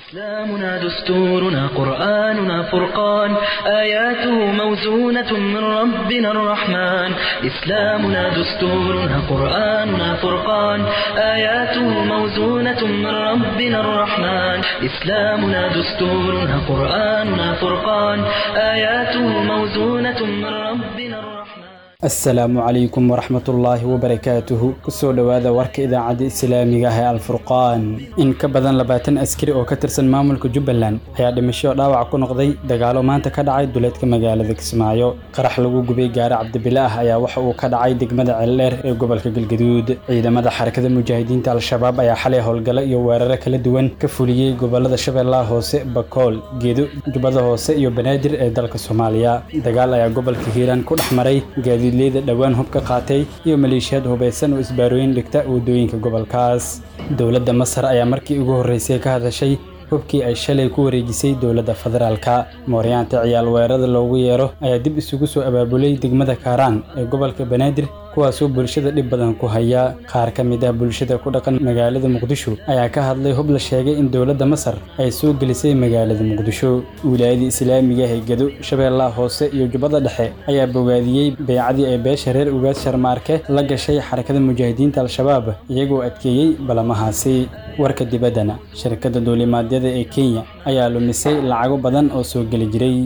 إسلامنا دستورنا قرآننا فرقان آياته موزونة من ربنا الرحمن إسلامنا دستورنا قرآننا فرقان آياته موزونة من ربنا الرحمن إسلامنا دستورنا قرآننا فرقان آياته موزونة من ربنا الرحمن asalaamu calaykum waraxmatullaahi wabarakaatuhu kusoo dhowaada warka idaacadda islaamiga ah ee alfurqaan in ka badan labaatan askari oo ka tirsan maamulka jubbaland ayaa dhimasho dhaawac ku noqday dagaalo maanta ka dhacay duleedka magaalada kismaayo qarax lagu gubay gaari cabdibile ah ayaa waxa uu ka dhacay degmada ceeldheer ee gobolka galgaduud ciidamada xarakada mujaahidiinta al-shabaab ayaa xalay howlgalo iyo weeraro kala duwan ka fuliyey gobolada shabeellaha hoose bakool geedo jubbada hoose iyo banaadir ee dalka soomaaliya dagaal ayaa gobolka hiiraan ku dhex maray gaadiidleyda dhowaan hub ka qaatay iyo maleeshiyaad hubaysan oo isbaarooyin dhigta waddooyinka gobolkaas dowladda masar ayaa markii ugu horreysay ka hadashay hubkii ay shalay ku wareejisay dowladda federaalka mooryaanta ciyaal weerada loogu yeero ayaa dib isugu soo abaabulay degmada kaaraan ee gobolka banaadir kuwaasoo bulshada dhib badan ku haya qaar ka mid ah bulshada ku dhaqan magaalada muqdisho ayaa ka hadlay hub la sheegay in dowladda masar ay soo gelisay magaalada muqdisho wilaayada islaamiga ee gedo shabeellaha hoose iyo jubbada dhexe ayaa bogaadiyey beecadii ay beesha reer ugaad sharmaarke la gashay xarakada mujaahidiinta al-shabaab iyagoo adkeeyey balamahaasi warka dibaddana shirkadda duulimaadyada ee kenya ayaa lumisay lacago badan oo soo geli jiray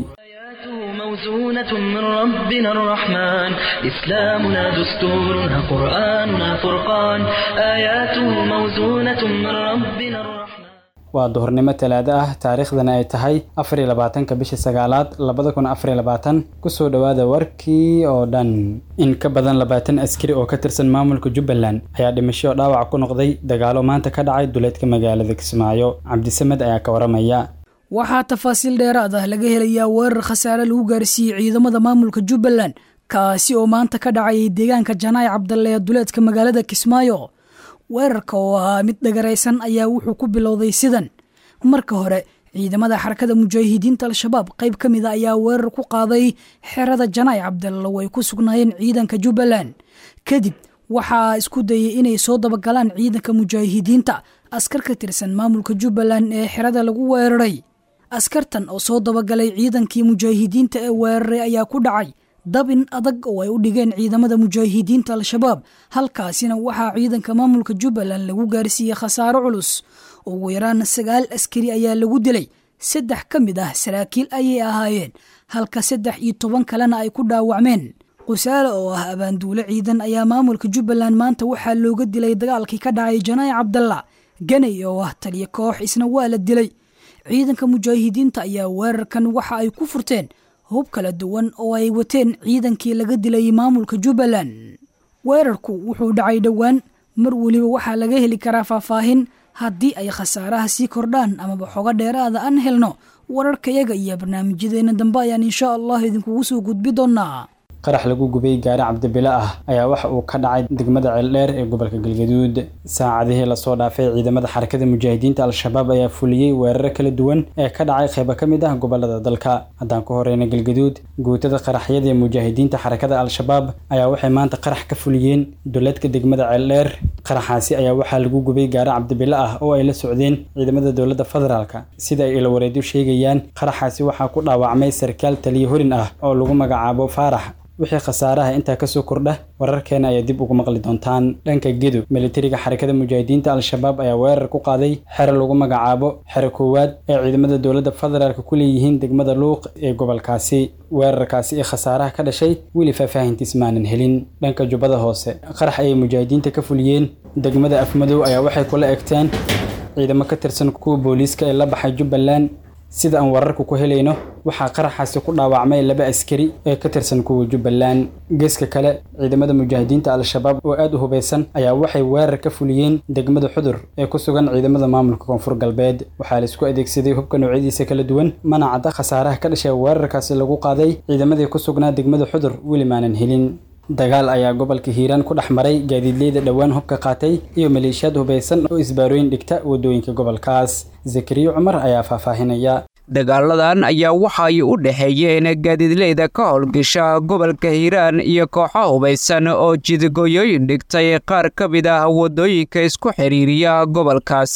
موزونة من ربنا الرحمن إسلامنا دستورنا قرآننا فرقان آياته موزونة من ربنا الرحمن waa duhurnimo talaado ah taariikhdana ay tahay afar iyo labaatanka bisha sagaalaad labada kun afar iyo labaatan kusoo dhowaada warkii oo dhan in ka badan labaatan askari oo ka tirsan maamulka jubbaland ayaa dhimasho dhaawac ku noqday dagaalo maanta ka dhacay duleedka magaalada kismaayo cabdisamed ayaa ka waramaya waxaa tafaasiil dheeraad ah laga helayaa weerar khasaare lagu gaarsiiyey ciidamada maamulka jubbaland kaasi oo maanta ka dhacayay deegaanka janaay cabdalle ee duleedka magaalada kismaayo weerarka oo ahaa mid dhagaraysan ayaa wuxuu ku bilowday sidan marka hore ciidamada xarakada mujaahidiinta al-shabaab qayb ka mid a ayaa weerar ku qaaday xerada janaay cabdalle oo ay ku sugnaayeen ciidanka jubbaland kadib waxaa isku dayay inay soo dabagalaan ciidanka mujaahidiinta askar ka tirsan maamulka jubbaland ee xerada lagu weeraray askartan oo soo dabagalay ciidankii mujaahidiinta ee weeraray ayaa ku dhacay dabin adag oo ay u dhigeen ciidamada mujaahidiinta al-shabaab halkaasina waxaa ciidanka maamulka jubbaland lagu gaarsiiyey khasaaro culus ugu yaraan sagaal askari ayaa lagu dilay saddex ka mid ah saraakiil ayay ahaayeen halka saddex iyo toban kalena ay ku dhaawacmeen qusaale oo ah abaanduule ciidan ayaa maamulka jubbaland maanta waxaa looga dilay dagaalkii ka dhacay janaay cabdalla ganay oo ah taliyo koox isna waa la dilay ciidanka mujaahidiinta ayaa weerarkan waxa ay ku furteen hub kala duwan oo ay wateen ciidankii laga dilay maamulka jubbaland weerarku wuxuu dhacay dhowaan mar weliba waxaa laga heli karaa faahfaahin haddii ay khasaaraha sii kordhaan amaba xogo dheeraada aan helno wararkayaga iyo barnaamijyadeena dambe ayaan insha allah idinkugu soo gudbi doonaa qarax lagu gubay gaari cabdibile ah ayaa waxa uu ka dhacay degmada ceeldheer ee gobolka galgaduud saacadihii lasoo dhaafay ciidamada xarakada mujaahidiinta al-shabaab ayaa fuliyey weeraro kala duwan ee ka dhacay qaybo ka mid ah gobolada dalka haddaan ku horeyna galgaduud guutada qaraxyada ee mujaahidiinta xarakada al-shabaab ayaa waxay maanta qarax ka fuliyeen duleedka degmada ceeldheer qaraxaasi ayaa waxaa lagu gubay gaari cabdibile ah oo ay la socdeen ciidamada dowladda federaalka sida ay ilawareedyo sheegayaan qaraxaasi waxaa ku dhaawacmay sarkaal taliyo horin ah oo lagu magacaabo faarax wixii khasaaraha intaa kasoo kordha wararkeena ayaa dib ugu maqli doontaan dhanka gedo militariga xarakada mujaahidiinta al-shabaab ayaa weerar ku qaaday xero lagu magacaabo xero koowaad ee ciidamada dowladda federaalka ku leeyihiin degmada luuq ee gobolkaasi weerarkaasi ee khasaaraha ka dhashay weli faahfaahintiis maanan helin dhanka jubbada hoose qarax ayay mujaahidiinta ka fuliyeen degmada afmadow ayaa waxay kula egteen ciidamo ka tirsan kuwa booliiska ee la baxay jubbaland sida aan wararka ku helayno waxaa qaraxaasi ku dhaawacmay laba askari ee ka tirsan kuwa jubbaland geeska kale ciidamada mujaahidiinta al-shabaab oo aad u hubaysan ayaa waxay weerar ka fuliyeen degmada xudur ee ku sugan ciidamada maamulka koonfur galbeed waxaa laisku adeegsaday hubka noocyadiisa kala duwan mana cadda khasaaraha ka dhashay weerarkaasi lagu qaaday ciidamadii ku sugnaa degmada xudur weli maanan helin dagaal ayaa gobolka hiiraan ku dhex maray gaadiidleyda dhowaan hubka qaatay iyo maleeshiyaad hubaysan oo isbaarooyin dhigta waddooyinka gobolkaas zakariya cumar ayaa faahfaahinaya dagaaladan ayaa waxa ay u dhexeeyeen gaadiidleyda ka howlgasha gobolka hiiraan iyo kooxo hubaysan oo jidgooyooyin dhigtay qaar ka mid ah waddooyinka isku xidhiiriya gobolkaasi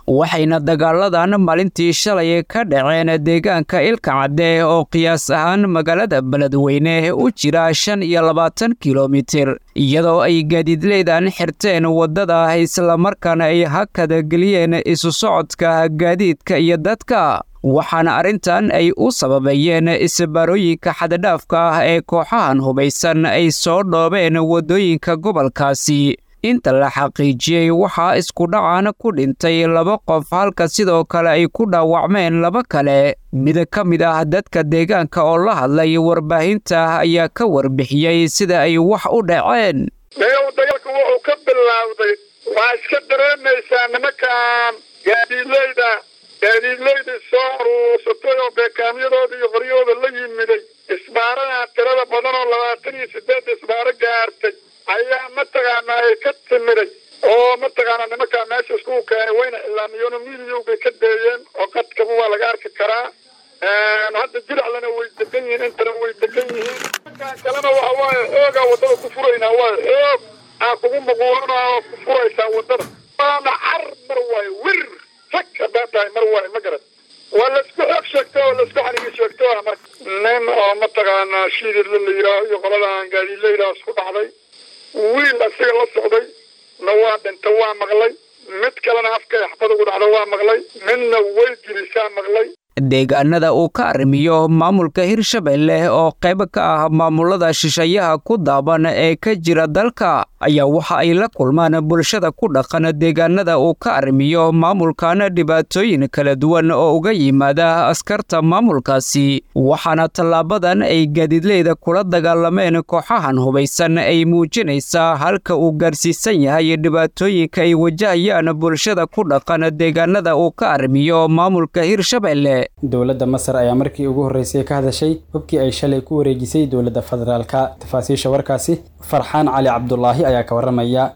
waxayna dagaaladan maalintii shalay ka dhaceen deegaanka ilka cadde oo qiyaas ahaan magaalada beledweyne u jira shan iyo labaatan kilomitir iyadoo ay gaadiidleydan xirteen waddada islamarkaana ay hakada geliyeen isu socodka gaadiidka iyo dadka waxaana arrintan ay u sababeeyeen isbaarooyinka xadadhaafka ah ee kooxahan hubaysan ay soo dhoobeen waddooyinka gobolkaasi inta la xaqiijiyey waxaa isku dhacan ku dhintay laba qof halka sidoo kale ay ku dhaawacmeen laba kale mid ka mid ah dadka deegaanka oo la hadlay warbaahinta ayaa ka warbixiyey sida ay wax u dhaceen dagaalku wuxuu ka bilaawday waa iska dareemaysaa nimankan gaadiidleyda gaadiidleyda soo aruursatay oo beekaamyadooda iyo qoryahooda la yimiday isbaaradan tirada badan oo labaatan iyo sideed isbaaro gaartay ayaa mataqaanaa ay ka timiday oo mataqaanaa nimankaa meesha iskugu keenay wayna ilaamiyoon midiyow bay ka deeyeen oo qadkaba waa laga arki karaa hadda jiraclana way degan yihiin intana way degan yihiin markaan kalena waxa waaye xoogaa waddada ku furaynaa waayo xoog aa kugu muquulanaa oo ku furaysaa waddada waana car mar waayo wir rag haddaa tahay mar waayo ma garan waa laisku xoog sheegto oo laisku xanigi sheegto ah marka nin oo mataqaanaa shiididla la yidhaaho iyo qoladan gaadiidlaydaa isku dhacday wiil asiga la socday na waa dhinta waa maqlay mid kalena afka axbad ugu dhacda waa maqlay midna way jirisaa maqlay deegaanada uu ka arrimiyo maamulka hirshabelle oo qayb ka ah maamulada shisheeyaha ku daaban ee ka jira dalka ayaa waxa ay la kulmaan bulshada ku dhaqan deegaanada uu ka arrimiyo maamulkan dhibaatooyin kala duwan oo uga yimaada askarta maamulkaasi waxaana tallaabadan ay gaadiidleyda kula dagaalameen kooxahan hubaysan ay muujinaysaa halka uu gaarsiisan yahay dhibaatooyinka ay wajahayaan bulshada ku dhaqan deegaanada uu ka arrimiyo maamulka hirshabelle dowladda masar ayaa markii ugu horreysay ka hadashay hubkii ay shalay ku wareejisay dowladda federaalka tafaasiisha warkaasi farxaan cali cabdulaahi ayaa ka warramaya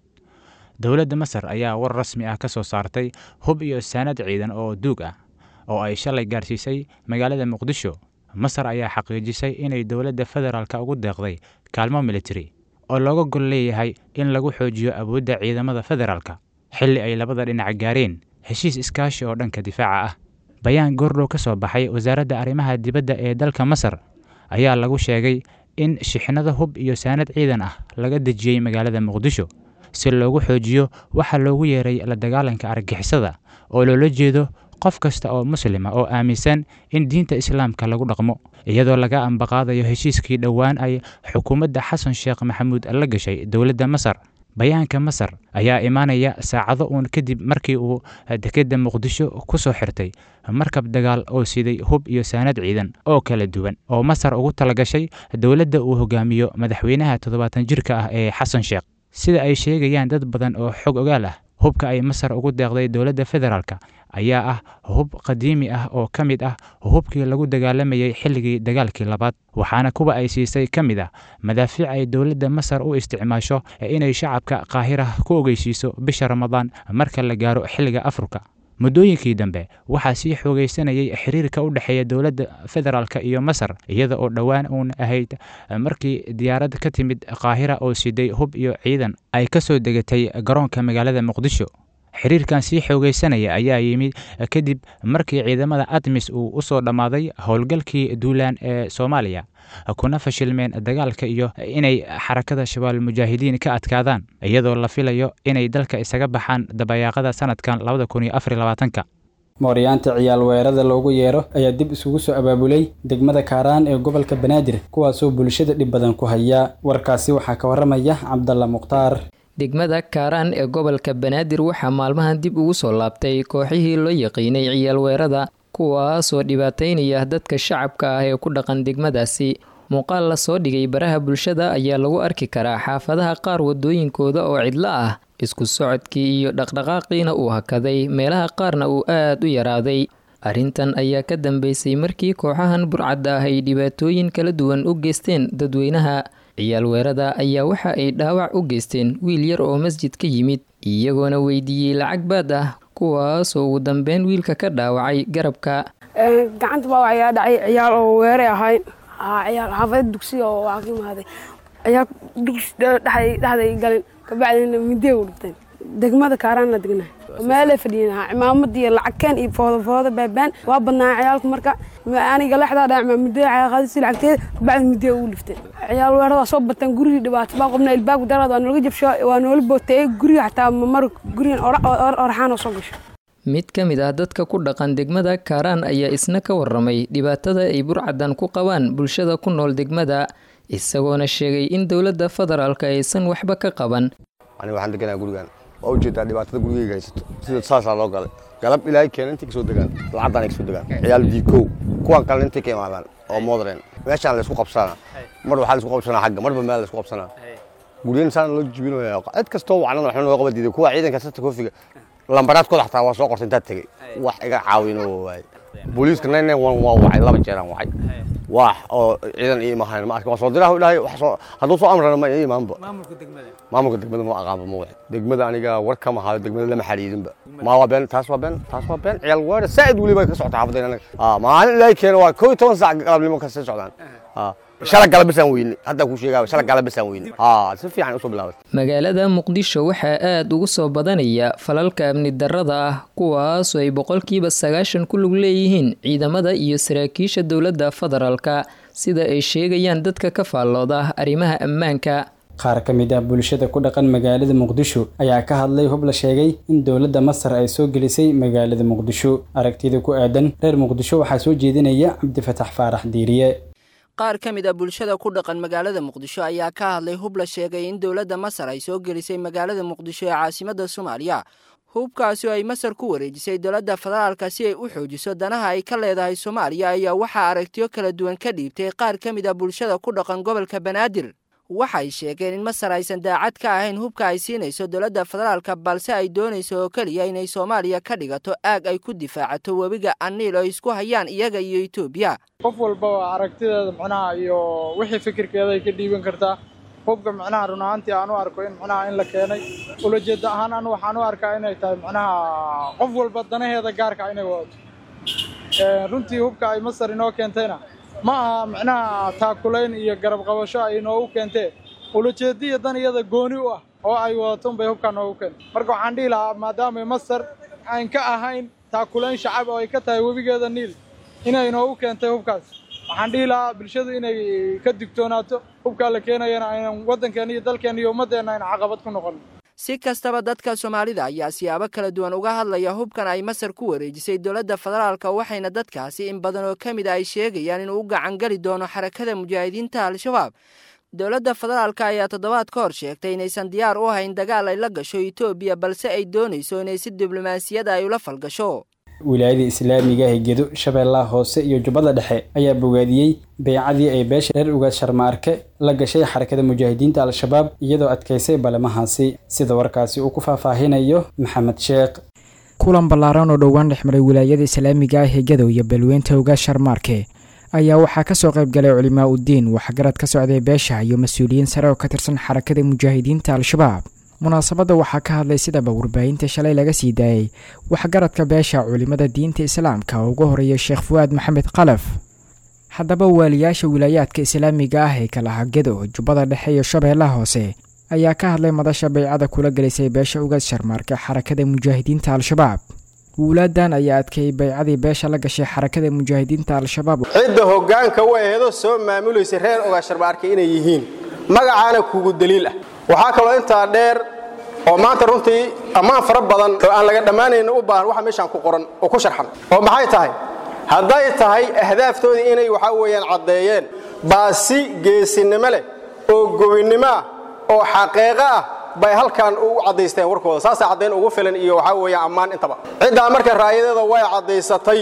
dowladda masar ayaa war rasmi ah ka soo saartay hub iyo saanad ciidan oo duug ah oo ay shalay gaarsiisay magaalada muqdisho masar ayaa xaqiijisay inay dowladda federaalka ugu deeqday kaalmo militari oo looga gol leeyahay in lagu xoojiyo awoodda ciidamada federaalka xilli ay labada dhinac gaareen heshiis iskaashi oo dhanka difaaca ah bayaan goordhow ka soo baxay wasaaradda arrimaha dibadda ee dalka masar ayaa lagu sheegay in shixnada hub iyo saanad ciidan ah laga dejiyey magaalada muqdisho si loogu xoojiyo waxaa loogu yeeray la dagaalanka argixisada oo loola jeedo qof kasta oo muslima oo aaminsan in diinta islaamka lagu dhaqmo iyadoo laga ambaqaadayo heshiiskii dhowaan ay xukuumadda xasan sheekh maxamuud la gashay dowladda masar bayaanka masar ayaa imaanaya saacado uun kadib markii uu dekedda muqdisho ku soo xirtay markab dagaal oo siday hub iyo saanad ciidan oo kala duwan oo masar ugu talagashay dowladda uu hogaamiyo madaxweynaha toddobaatan jirka ah ee xasan sheekh sida ay sheegayaan dad badan oo xog ogaal ah hubka ay masar ugu deeqday dowladda federaalka ayaa ah hub qadiimi ah oo ka mid ah hubkii lagu dagaalamayay xilligii dagaalkii labaad waxaana kuwa ay siisay ka mid ah madaafiic ay dowladda masar u isticmaasho inay shacabka qaahira ku ogeysiiso bisha ramadaan marka la gaaro xilliga afurka muddooyinkii dambe waxaa sii xoogaysanayay xiriirka u dhexeeya dowladda federaalk iyo masar iyada oo dhowaan uun ahayd markii diyaarad ka timid qaahira oo siday hub iyo ciidan ay ka soo degatay garoonka magaalada muqdisho xiriirkan sii xoogaysanaya ayaa yimid kadib markii ciidamada admis uu u soo dhammaaday howlgalkii duulaan ee soomaaliya kuna fashilmeen dagaalka iyo inay xarakada shabaal mujaahidiin ka adkaadaan iyadoo la filayo inay dalka isaga baxaan dabayaaqada sanadkan labada kun iyo afar labaatanka mooryaanta ciyaal weerada loogu yeero ayaa dib isugu soo abaabulay degmada kaaraan ee gobolka banaadir kuwaasoo bulshada dhib badan ku haya warkaasi waxaa ka warramaya cabdalla mukhtaar degmada kaaraan ee gobolka banaadir waxaa maalmahan dib ugu soo laabtay kooxihii loo yaqiinay ciyaal weerada kuwaasoo dhibaataynaya dadka shacabka ah ee ku dhaqan degmadaasi muuqaal la soo dhigay baraha bulshada ayaa lagu arki karaa xaafadaha qaar wadooyinkooda oo cidlo ah isku socodkii iyo dhaqdhaqaaqiina uu hakaday meelaha qaarna uu aad u yaraaday arrintan ayaa ka dambeysay markii kooxahan burcadda ah ay dhibaatooyin kala duwan u geysteen dadweynaha ciyaal weerada ayaa waxa ay dhaawac u geysteen wiil yar oo masjid ka yimid iyagoona weydiiyey lacag baad ah kuwaasoo ugu dambeyn wiilka ka dhaawacay garabka gacanta baawac ayaa dhacay ciyaal oo weeray ahayn ciyaal xaafada dugsiga oo waa ka imaaday ciyaal dugsi dhexday galin kabacdina midee u dhigteen degmada kaaraanna degnahay meelay fadhiyanaa cimaamad iyo lacagkeen iyo foodafooda baabaan waa badnaa ciyaalka marka aniga lexdaa dhaa cimaamudada cayaqaadisi lacagteeda kabacdi mudee ugu lifteen ciyaal weerada waa soo bataan gurigii dhibaato baa qobna ilbaabka daraad waa noolaga jabsho waa noola booteeye guriga xataa mamar gurigan oraxaan oo soo gasho mid ka mid ah dadka ku dhaqan degmada kaaraan ayaa isna ka waramay dhibaatada ay burcadan ku qabaan bulshada ku nool degmada isagoona sheegay in dowladda federaalka aysan waxba ka qaban aniga waxaan deganaa gurigan waa ujeedaa dhibaatada gurigeyga haysato sida saasaa loo galay galab ilaahay keena intay kasoo degaan lacagdan ay kasoo degaan ciyaal diikow kuwan kalena intay ka imaadaan oo modern meeshaan laysku qabsanaa mar waxaa laysku qabsanaa xagga marba meel laysku qabsanaa guryahan saana loo jibinaya cid kastoo wacnada waxna looga badiiday kuwa ciidanka sata koofiga lambaraadkooda xataa waa soo qortay intaad tegey wax iga caawinoo waaye booliiska nine nine one waa wacay laba jeeraan wacay wax oo ciidan ii imahayn ma arkin waa soo diraha dhahay wax soo hadduu soo amrana ma ii imaanba maamulka degmada ma aqaanba ma wixi degmada aniga war kama hayo degmada lama xariidinba ma waa been taas waa been taas waa been ciyaal waara saa'id weliba ka socota xaafadayna anaga maalin ilaahay keena waa koo iyo toban saac galabnimo ka sii socdaan shala galabisaan weyne hadda kuu sheegaa shala galabisaan weyne si fiican usoo bilaabatay magaalada muqdisho waxaa aada ugu soo badanaya falalka amni darrada ah kuwaasoo ay boqolkiiba sagaashan ku lug leeyihiin ciidamada iyo saraakiisha dowladda federaalka sida ay sheegayaan dadka ka faallooda arrimaha ammaanka qaar ka mid ah bulshada ku dhaqan magaalada muqdisho ayaa ka hadlay hub la sheegay in dowladda masar ay soo gelisay magaalada muqdisho aragtida ku aadan reer muqdisho waxaa soo jeedinaya cabdifatax faarax diiriye qaar ka mid a bulshada ku dhaqan magaalada muqdisho ayaa ka hadlay hub la sheegay in dowladda masar ay soo gelisay magaalada muqdisho ee caasimadda soomaaliya hubkaasi oo ay masar ku wareejisay dowladda federaalka si ay u xoojiso danaha ay ka leedahay soomaaliya ayaa waxaa aragtiyo kala duwan ka dhiibtay qaar ka mid a bulshada ku dhaqan gobolka banaadir waxay sheegeen in masar aysan daacad ka ahayn hubka ay siinayso dowladda federaalka balse ay doonayso oo keliya inay soomaaliya ka dhigato aag ay ku difaacato webiga aniil oo isku hayaan iyaga iyo etoobiya qof walbaba aragtideeda macnaha iyo wixii fikirkeeda ay ka dhiiban kartaa hubka macnaha run ahaantii aan u arko in macnaha in la keenay ulajeeda ahaan anu waxaan u arkaa inay tahay macnaha qof walba danaheeda gaarka inay wadato runtii hubka ay masar inoo keentayna ma aha macnaha taakulayn iyo garab qabasho ay inoogu keentee ulajeediya dan iyada gooni u ah oo ay wadato unbay hubkaa noogu keentay marka waxaan dhihi lahaa maadaamay masar aan ka ahayn taakulayn shacab oo ay ka tahay webigeeda niil inay inoogu keentay hubkaas waxaan dhihi lahaa bulshadu inay ka digtoonaato hubkaa la keenayana aynan waddankeena iyo dalkeena iyo ummaddeenna ayna caqabad ku noqon si kastaba dadka soomaalida ayaa siyaabo kala duwan uga hadlaya hubkan ay masar ku wareejisay dowladda federaalka waxayna dadkaasi in badan oo ka mid a ay sheegayaan inuu u gacan geli doono xarakada mujaahidiinta al-shabaab dowladda federaalka ayaa toddobaad ka hor sheegtay inaysan diyaar u ahayn dagaal ay la gasho etoobiya balse ay doonayso inay si diblomaasiyada ay ula falgasho wilaayada islaamiga ee gedo shabeellaha hoose iyo jubbada dhexe ayaa bogaadiyey beycadii ay beesha reer ugaad sharmaarke la gashay xarakada mujaahidiinta al-shabaab iyadoo adkaysay balamahaasi sida warkaasi uu ku faahfaahinayo maxamed sheekh kulan ballaaran oo dhowaan dhexmaray wilaayada islaamiga ah ee gadow iyo balweynta ugaad sharmaarke ayaa waxaa kasoo qayb galay culimaa uddiin waxgarad ka socday beesha iyo mas-uuliyiin sare oo ka tirsan xarakada mujaahidiinta al-shabaab munaasabadda waxaa ka hadlay sidaba warbaahinta shalay laga sii daayey waxgaradka beesha culimada diinta islaamka oo ugu horeeya sheekh fuwaad maxamed kalaf haddaba waaliyaasha wilaayaadka islaamiga ah ee kalaha gedo jubbada dhexe iyo shabeellaha hoose ayaa ka hadlay madasha baycada kula gelisay beesha ugaad sharmaarka xarakada mujaahidiinta al-shabaab wuulaadan ayaa adkeeyey baycadii beesha la gashay xarakada mujaahidiinta al-shabaab cidda hoggaanka u aheedoo soo maamulaysa reer ugaad sharmaarka inay yihiin magacaana kugu daliil ah waxaa kaloo intaa dheer oo maanta runtii ammaan fara badan oo aan laga dhammaanayna u baahan waxa meeshaan ku qoran oo ku sharxan oo maxay tahay hadday tahay ahdaaftoodii inay waxaa weeyaan caddeeyeen baasi geesinimo leh oo gobinnimo ah oo xaqiiqo ah bay halkan u caddaysteen warkooda saasaa caddayn ugu filan iyo waxaa weeyaan ammaan intaba ciddaa marka raayadeeda way caddaysatay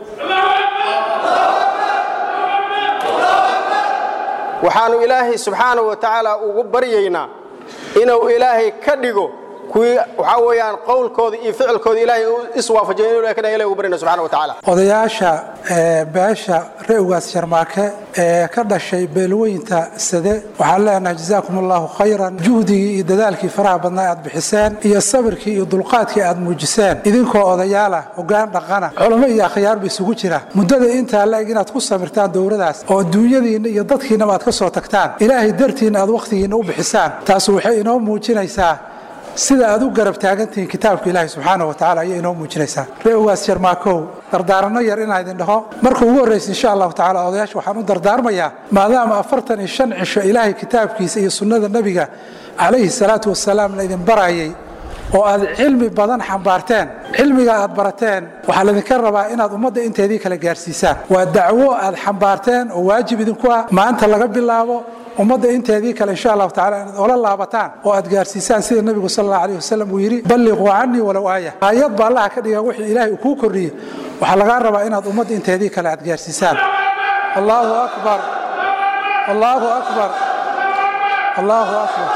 waxaannu ilaahay subxaanahu wa tacaala ugu baryaynaa inuu ilaahay ka dhigo kuwii waxaa weeyaan qowlkooda iyo ficilkooda ilaahay u iswaafajiyo inuu ilahay ka dhigo ilahay ugu baryayna subxana wa tacaala odayaasha beesha re'ugaas sharmaake ee ka dhashay beelweynta sade waxaan leenahay jazaakum allahu khayran juhdigii iyo dadaalkii faraha badnaa aad bixiseen iyo sabirkii iyo dulqaadkii aad muujiseen idinkoo odayaala hoggaan dhaqana culamo iyo akhyaarba isugu jira muddada intaa la-eg inaad ku samirtaan dowladaas oo adduunyadiinna iyo dadkiinnaba aad ka soo tagtaan ilaahay dartiinna aad wakhtigiinna u bixisaan taas waxay inoo muujinaysaa sida aad u garab taagantihiin kitaabka ilaahi subxaana wa tacaala ayay inoo muujinaysaa ree ugaas jarmaakow dardaaranno yar inaan idin dhaho marka ugu horraysa insha allahu tacala odayaasha waxaan u dardaarmayaa maadaama afartan iyo shan cisho ilaahay kitaabkiisa iyo sunnada nebiga calayhi salaatu wasalaam la idin barayay oo aad cilmi badan xambaarteen cilmiga aad barateen waxaa laydinka rabaa inaad ummadda inteedii kale gaarsiisaan waa dacwo aad xambaarteen oo waajib idinku ah maanta laga bilaabo ummadda inteedii kale insha allahu tacala inaad ola laabataan oo aad gaarsiisaan sida nebigu sal allahu alayh wasalam uu yidhi balliquu canii walow aaya aayad ba allaha ka dhiga wixii ilaahay uu kuu kordhiyey waxaa lagaa rabaa inaad ummadda inteedii kale aad gaarsiisaan allahu akbar allahu akbar allahu akbar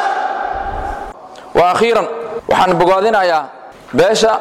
waakhiiran waxaan bogaadinayaa beesha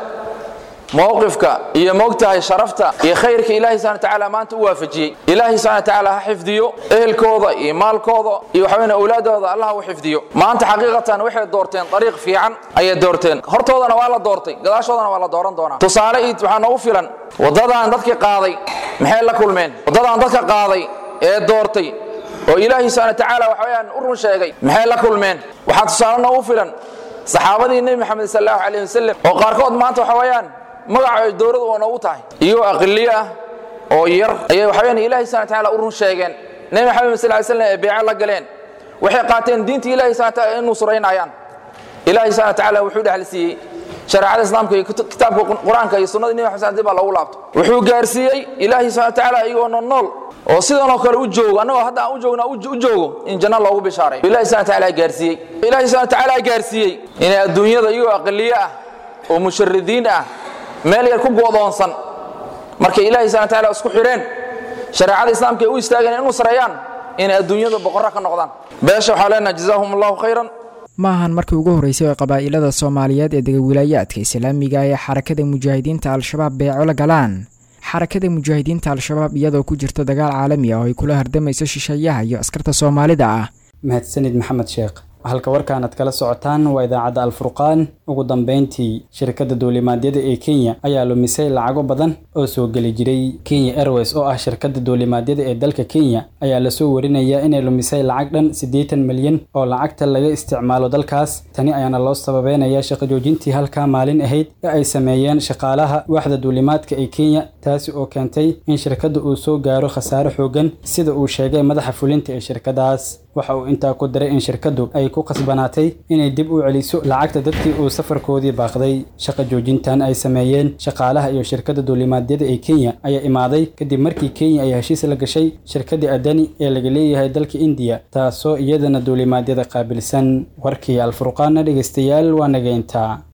mowqifka iyo moogtahay sharafta iyo khayrka ilaahay subhana tacaala maanta u waafajiyey ilaahay subhana tacaala ha xifdiyo ehelkooda iyo maalkooda iyo waxaweyne awlaadooda allah u xifdiyo maanta xaqiiqatan waxay doorteen dariiq fiican ayay doorteen hortoodana waa la doortay gadaashoodana waa la dooran doonaa tusaale iid waxaa noogu filan waddadan dadkii qaaday maxay la kulmeen waddadan dadka qaaday ee doortay oo ilaahay subhana tacaala waxa weyaan u run sheegay maxay la kulmeen waxaa tusaale noogu filan saxaabadii nebi maxamed sal allahu calayh wasalam oo qaarkood maanta waxa weeyaan magaca dowladu oo noogu tahay iyagoo aqliyo ah oo yar ayay waxa weyaan ilahi subhana tacaala u run sheegeen nebi maxamed sal ly slam ee beeco la galeen waxay qaateen diinta ilahi subhana taala inuu suraynayaan ilahi subhana tacaala wuxuu dhexal siiyey shareecada islaamka iyo kitaabka qur-aanka iyo sunnada nebi maxamed dib baa loogu laabto wuxuu gaarsiiyey ilaahi subhana tacaala iyagoo nool nool oo sidanoo kale u joogo annagoo hadda aan u joogna u joogo in janno loogu bishaaray ilahi subhana tacaala gaarsiiyey ilahi subhana tacaala gaarsiiyey inay adduunyada iyagoo aqliyo ah oo musharidiin ah meel yar ku go'doonsan markay ilaahi subhana tacaala isku xidheen shareecada islaamka ay u istaageen inuu sareeyaan inay adduunyada boqorra ka noqdaan beesha waxaa leenaha jazaahum allahu khayran ma ahan markii ugu horreysay oo qabaa'ilada soomaaliyeed ee dega wilaayaadka islaamiga ee xarakada mujaahidiinta al-shabaab beeco la galaan xarakada mujaahidiinta al-shabaab iyadoo ku jirta dagaal caalami ah oo ay kula hardamayso shisheeyaha iyo askarta soomaalida ah mahadsanid maxamed sheekh halka warkaanad kala socotaan waa idaacadda alfurqaan ugu dambeyntii shirkadda duulimaadyada ee kenya ayaa lumisay lacago badan oo soo geli jiray kenya airways oo ah shirkadda duulimaadyada ee dalka kenya ayaa lasoo warinayaa inay lumisay lacag dhan siddeetan milyan oo lacagta laga isticmaalo dalkaas tani ayaana loo sababeynayaa shaqo joojintii halkaa maalin ahayd ee ay sameeyeen shaqaalaha waaxda duulimaadka ee kenya taasi oo keentay in shirkadda uu soo gaaro khasaare xoogan sida uu sheegay madaxa fulinta ee shirkadaas waxa uu intaa ku daray in shirkaddu ay ku khasbanaatay inay dib u celiso lacagta dadkii uu safarkoodii baaqday shaqa joojintan ay sameeyeen shaqaalaha iyo shirkadda duulimaadyada ee kenya ayaa imaaday kadib markii kenya ay heshiis la gashay shirkaddii adani ee laga leeyahay dalka indiya taasoo iyadana duulimaadyada qaabilsan warkii alfurqaana dhegeystayaal waa nageynta